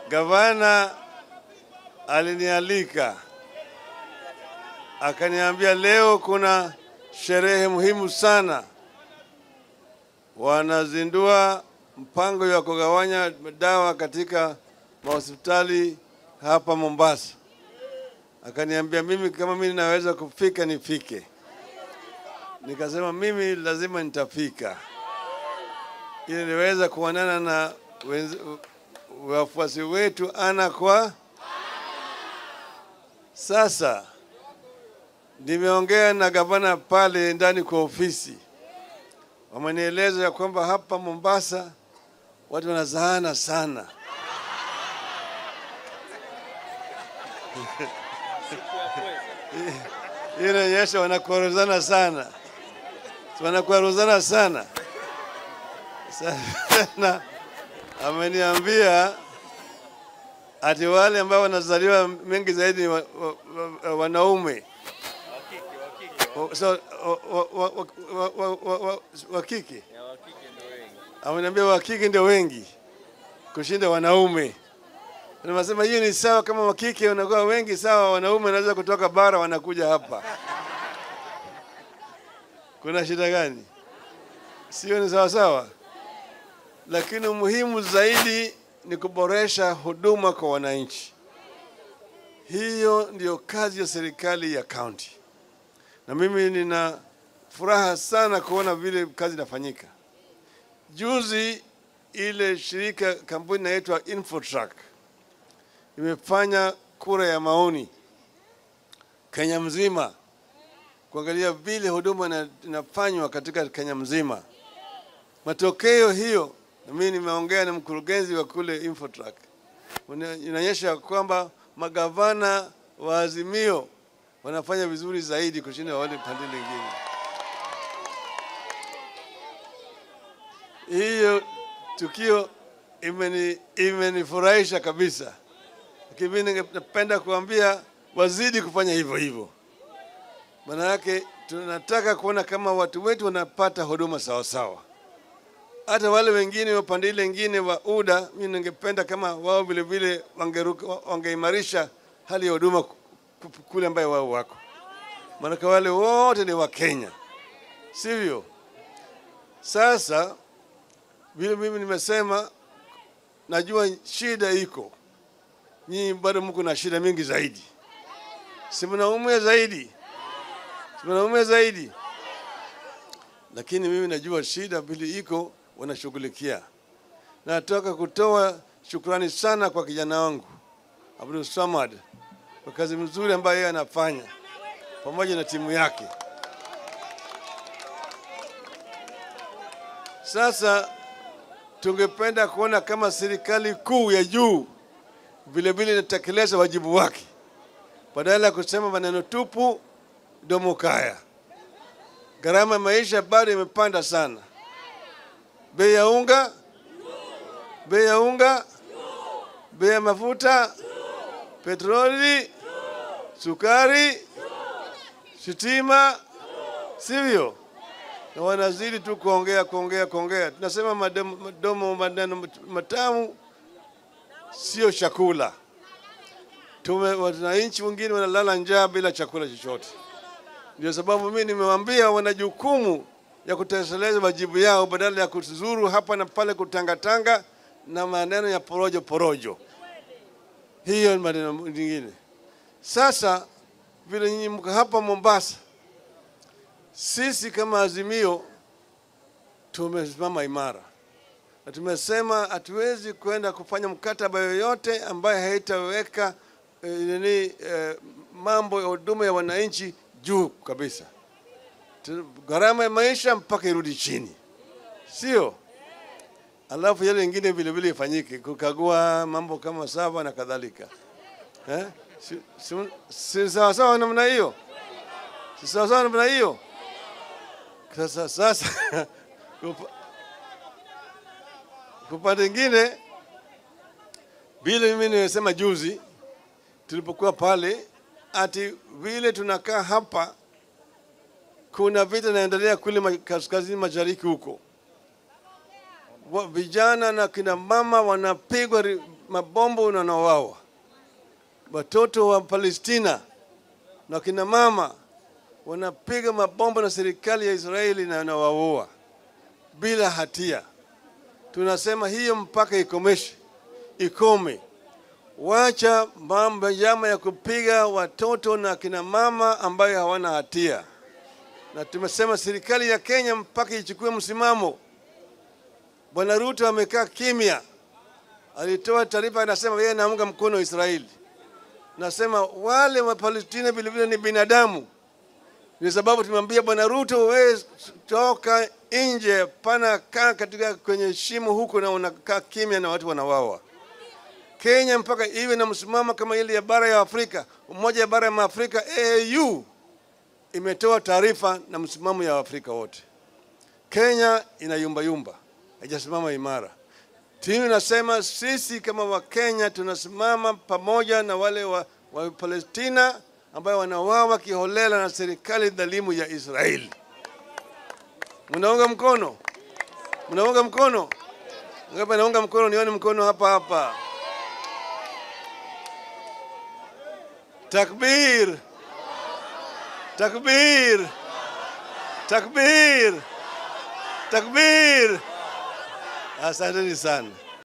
gavana alinialika akaniambia, leo kuna sherehe muhimu sana, wanazindua mpango wa kugawanya dawa katika mahospitali hapa Mombasa. Akaniambia mimi kama mimi naweza kufika nifike. Nikasema mimi lazima nitafika ili niweza kuonana na wenz- wafuasi wetu ana kwa sasa. Nimeongea na gavana pale ndani kwa ofisi, wamenieleza ya kwamba hapa Mombasa watu wanazaana sana. Hii inaonyesha wanakwaruzana sana, wanakwaruzana sana sana. Ameniambia ati wale ambao wanazaliwa mengi zaidi ni wa, wa, wa, wanaume O- so, o- wa- wa- wa- wa- wa- wa- wa- wa kike ameniambia wa kike ndio wengi kushinda wanaume. Nasema hiyo ni sawa, kama wa kike wanakuwa wengi sawa, wanaume wanaweza kutoka bara wanakuja hapa. Kuna shida gani? Sio ni sawa sawa? Lakini muhimu zaidi ni kuboresha huduma kwa wananchi. Hiyo ndiyo kazi ya serikali ya kaunti, na mimi nina furaha sana kuona vile kazi inafanyika. Juzi ile shirika kampuni inaitwa Infotrak imefanya kura ya maoni Kenya mzima kuangalia vile huduma ina- inafanywa katika Kenya mzima. Matokeo hiyo, na mimi nimeongea na mkurugenzi wa kule Infotrak, una- inaonyesha kwamba magavana wa Azimio wanafanya vizuri zaidi kushinda wale pande lingine. Hiyo tukio imeni imenifurahisha kabisa, lakini mimi ningependa kuambia wazidi kufanya hivyo hivyo. Maana yake tunataka kuona kama watu wetu wanapata huduma sawa sawa. Hata wale wengine wa pande ile ingine wa UDA, mimi ningependa kama wao vile vile wangeruka- wangeimarisha hali ya huduma ku- ku- kule ambayo wao wako, maanake wale wote ni Wakenya, sivyo? Sasa vile mimi nimesema, najua shida iko, nyinyi bado mko na shida mingi zaidi, si mnaumia zaidi, si mnaumia zaidi, lakini mimi najua shida vile iko, wanashughulikia. Nataka kutoa shukrani sana kwa kijana wangu Abdul Samad kwa kazi nzuri ambayo yeye anafanya pamoja na timu yake. Sasa tungependa kuona kama serikali kuu ya juu vile vile inatekeleza wajibu wake, badala ya kusema maneno tupu, domo kaya. Gharama ya maisha bado imepanda sana, bei ya unga, bei ya unga, bei ya mafuta, petroli, sukari, sitima, sivyo? na wanazidi tu kuongea kuongea kuongea. Tunasema madomo, madomo maneno matamu sio chakula. Tume wananchi wengine wanalala njaa bila chakula chochote. Ndio sababu mimi nimewaambia wana jukumu ya kutekeleza wajibu yao badala ya kuzuru hapa na pale kutangatanga na maneno ya porojo porojo. Hiyo ni maneno mengine. Sasa vile nyinyi mko hapa Mombasa, sisi kama Azimio tumesimama imara na tumesema hatuwezi kwenda kufanya mkataba yoyote ambaye haitaweka eh, nini eh, mambo ya huduma ya wananchi juu kabisa. Tu- Gharama ya maisha mpaka irudi chini, sio? Alafu yale ingine vile vile ifanyike, kukagua mambo kama saba na kadhalika eh? Si, si, si sawa sawa namna hiyo, si sawa sawa namna hiyo. Sasa sasa kupa- kwa upande mwingine, vile mimi nimesema juzi tulipokuwa pale, ati vile tunakaa hapa, kuna vita inaendelea kule ma- kaskazini mashariki huko, Wa- vijana na kina mama wanapigwa ri- mabombo na wanauawa, watoto wa Palestina na kina mama wanapiga mabomba na serikali ya Israeli na wanawaua bila hatia. Tunasema hiyo mpaka ikomeshe, ikome. Wacha mambo jama ya kupiga watoto na kina mama ambayo hawana hatia, na tumesema serikali ya Kenya mpaka ichukue msimamo. Bwana Ruto amekaa kimya, alitoa taarifa, anasema yeye anaunga mkono Israeli. Nasema wale wa Palestina vilevile ni binadamu. Ni sababu tumemwambia Bwana Ruto, wewe toka nje, pana kaa katika kwenye shimo huko na unakaa kimya na watu wanawawa. Kenya mpaka iwe na msimamo kama ile ya bara ya Afrika. Umoja ya bara ya Afrika AU imetoa taarifa na msimamo ya Afrika wote. Kenya inayumbayumba, haijasimama imara. Timu inasema sisi kama Wakenya tunasimama pamoja na wale wa, wa Palestina ambayo wanawawa kiholela na serikali dhalimu ya Israeli. Mnaunga mkono? Mnaunga mkono? Ngapi naunga mkono? Nione mkono hapa hapa. Takbir! Takbir! Takbir! Takbir! Asanteni sana.